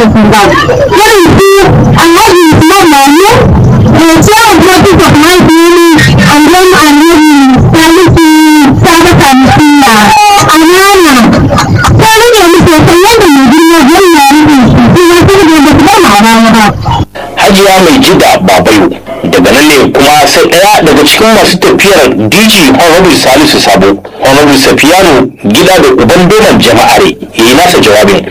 da su ba irin su alhaji usman mamu da cewa kuma su of my family and then alhaji salisu saba kamisiya amana sai rage musu sai yadda mai girma gwamna ya rage shi kuma sai da ba su ba ma baya ba hajiya mai jida babayo daga nan ne kuma sai ɗaya daga cikin masu tafiyar dg honorable salisu sabo honorable safiyanu gida da uban doman jama'are ya yi nasa jawabin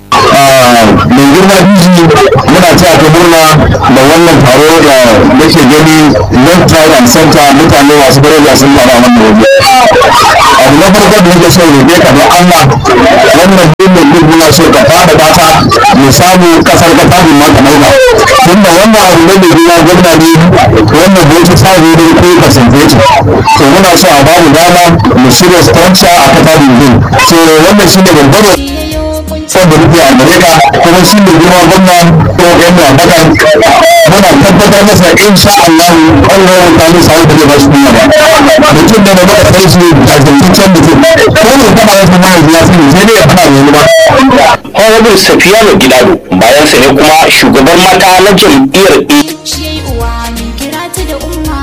mai girma biji muna ta ta murna da wannan taro da nake gani left right and center mutane masu daraja sun fara wannan waje abu na farko da nake so roƙe ka don Allah wannan dinin din muna so ka fada bata mu samu kasar ka ta ma ka dauka tunda wannan abu ne mai girma gwamna ne wannan bai ta samu ne ko percentage to muna so a bamu dama mu shirya structure a kasa din so wannan shine babbar wanda muke a gare ka kuma shi ne girma gwamna ko gwamna baka muna tabbatar masa insha Allah Allah ya kawo sa da zai bashi kuma ba mutum ne da muka sai shi a zantaccen mutum ko ne fada masa ma ya sani sai dai ya fada wani ba honorable safiyanu gidado bayan sa ne kuma shugaban mata na jam'iyyar shi yayi uwa min kira ta da umma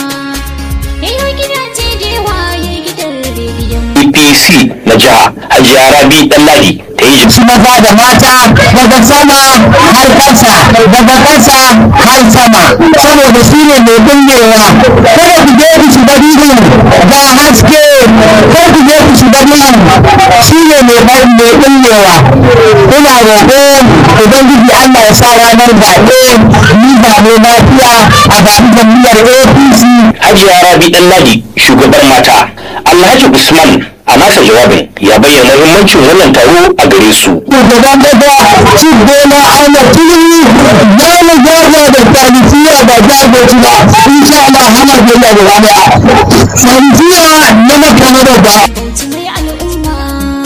yayi gidaje da yawa yayi gidan rediyon apc na jiha hajiya rabi ɗanladi ta yi su maza da mata daga sama har ƙasa daga ƙasa har sama saboda shi ne mai binnewa kada ku je ku shiga duhu ga haske kar ku je ku shiga duhu shi ne mai mai binnewa ina roƙo ubangiji Allah ya sa ranar zaɓe ni zaɓe lafiya a zaɓi jam'iyyar APC hajiya rabi ɗanladi shugaban mata alhaji usman a nasa jawabin ya bayyana muhimmancin wannan taro a gare su shugaban kasa shi bola ana tuni za mu gyara da talisiya ba jagoci ba insha Allah hana biyayya da wani talisiya na makamar ba bauchi mai al'umma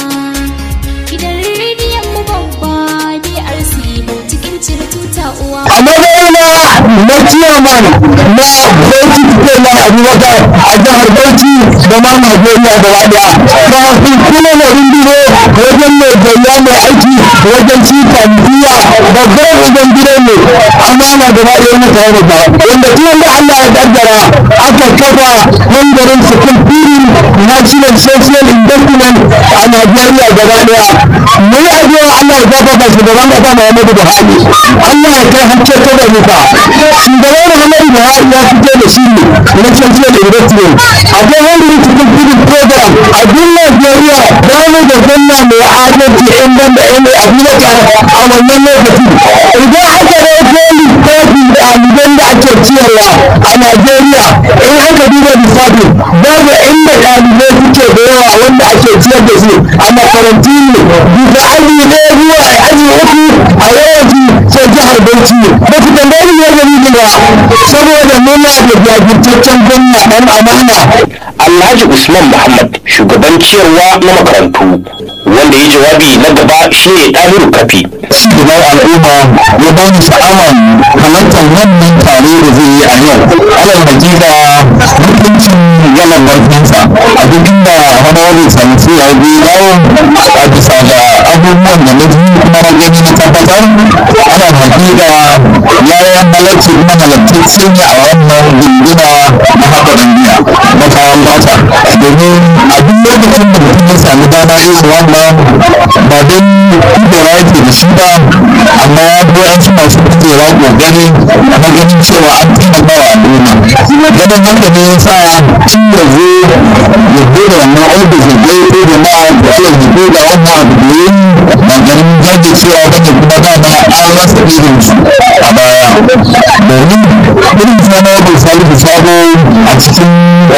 gidan rediyon mu babba BRC bauchi kin cire tuta uwa a matsayina na ciyaman na bauchi suke na abubakar a jihar bauchi da ma najeriya da wada kafin kuma na runduro wajen mai gayya mai aiki wajen ci talisiya babban wajen gidan ne amana da ba iya mutane da ba wanda tun da Allah ya kaddara aka kafa mandarin sukun firin national social investment a Najeriya gaba daya mu yi addu'a Allah ya gafarta shugaban kasa Muhammadu Buhari Allah ya kai hakke ta da nufa shugaban Muhammadu Buhari ya fito da shi ne na social investment akwai wanda cikin firin program a duk Najeriya ba mu da gwamna mai adalci in banda yan abubakar a wannan lokaci idan aka ɗauko lissafi ɗaliban da ake ciyarwa a Najeriya in aka duba lissafi babu inda ɗalibai suke da yawa wanda ake ciyar da su a makarantu ne bisa aji ne zuwa aji uku a yawanci sai jihar Bauchi ba su tambayi ne gari ba saboda muna da jajirtaccen gwamna ɗan amana alhaji usman muhammad shugaban ciyarwa na makarantu wanda ya jawabi na gaba shine ɗahiru kafi shugaban al'umma ya ba ni sha'awar halartar wannan tare da zai yi a yau alal hakika mutuncin yalan barfinsa a duk inda honorable sansu ya bi yawo a bisa ga abubuwan da na ji kuma na gani na tabbatar alal hakika ya yi halarci kuma halartacce ne a wannan gunduna na haɗa duniya na kayan bata domin a duk lokacin da mutum ya sami dama irin wannan ba don kudura yake da shi ba amma ya bi wasu masu kujera kokari na ganin cewa an taimaka wa al'umma ganin haka ne ya sa tun da zo ya bude wannan ofis ya je ko da ma da ya yi da wannan abu da ya yi ba ganin jajircewa ba ne kuma dama an rasa irin su a baya domin irin sana da salihu sabo a cikin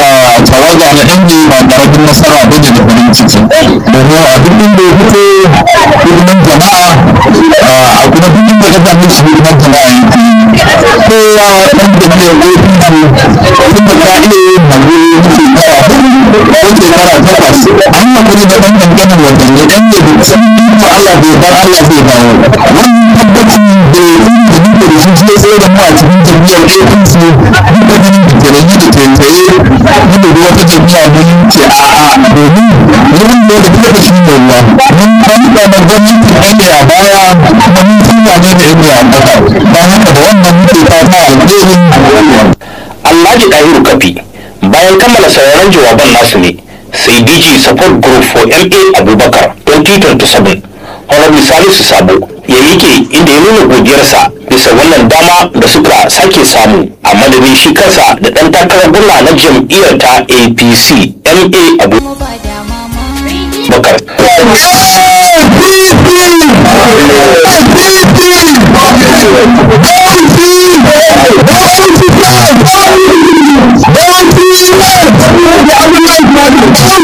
tawaga na inda ba karamin nasara ba ne da farin ciki domin a duk inda ya fito hidiman jama'a a kuma duk inda ka same shi hidiman jama'a kowa ɗan jami'ar apc tun da ka iya yin hannu shekara ko shekara takwas an yi hakuri da ɗan ƙanƙanin watanni ɗan ne da sun yi ko Allah bai bar Allah zai dawo wannan tabbaci da da duka da shi shi ya tsaye da mu a cikin jami'ar apc duka ganin da tarayi da taitaye ni da wata jami'a mun ce a'a domin wurin da da duka shi ne ruwa mun kan da gwamnati ɗan a baya kuma mun san wane ne ibnu abubakar don haka da wannan muke fata alheri Alhaji Dahiru Kafi bayan kammala sauraron jawaban nasu ne sai DG Support Group for MA Abubakar 2027 Honorable Salisu Sabo ya yake inda ya nuna godiyarsa bisa wannan dama da suka sake samu a madadin shi kansa da ɗan takarar gwamna na jam'iyyar ta APC MA mu ba da mama rediyon Abubakar. Thank you.